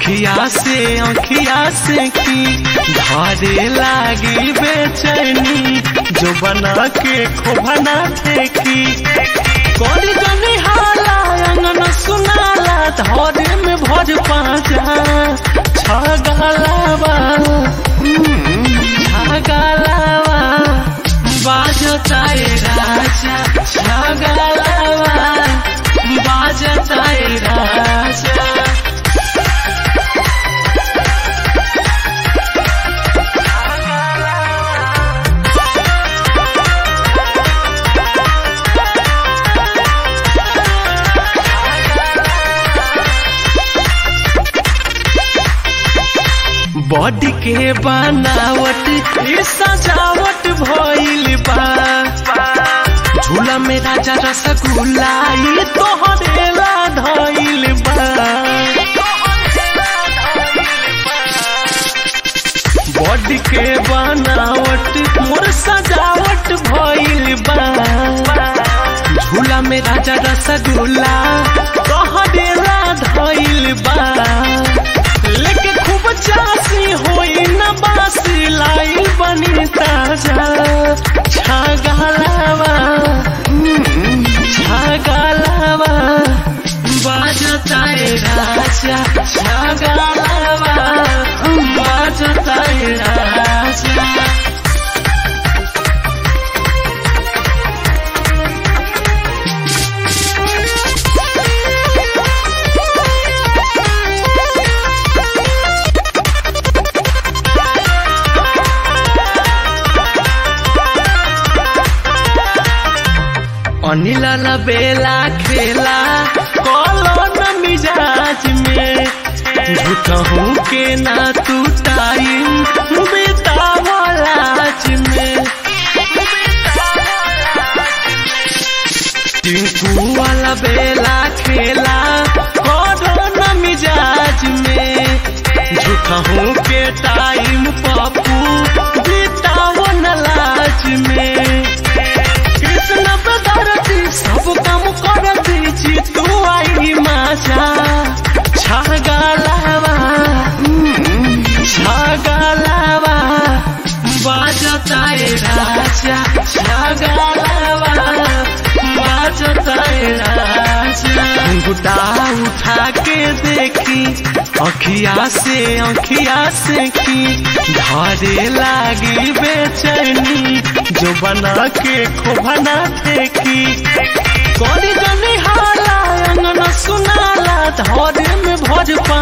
अखिया से अखिया से की धारे लागी बेचैनी जो बना के खोभना फेंकी कौन जनी हाला अंगन सुनाला धरे में भर पाजा छगलावा छगलावा बाजता ए राजा छगलावा बाजता ए राजा बॉडी के बनावट ये सजावट भइल बा झूला में राजा रसगुल्ला ये तोहरे ला धइल बा बॉडी के बनावट मोर सजावट भइल बा झूला में राजा रसगुल्ला तोहरे ला धइल बा लेके खूब चासी होई न बासी लाई बनी ताजा छागलावा छागलावा बाजता ए राजा छागलावा बाजता ए राजा अनिल बेला खेला कॉलोन मिजाज में झूठहू के ना तू टाइम बेतावलाज में टिंकू वाला बेला खेला कॉलोन मिजाज में झूठहू के टाइम पप्पू बेतावन लाज में कृष्ण बदरती सब काम करती जी तू आई माजा छगलावा छगलावा बाजता ए राजा छगलावा बाजता ए राजा घुटा उठा के देखी अखिया से अखिया से की धारे लागी बेचैनी जो बना के खोभना फेंकी कौन जनी हाला अंगन सुनाला धरे में भर पा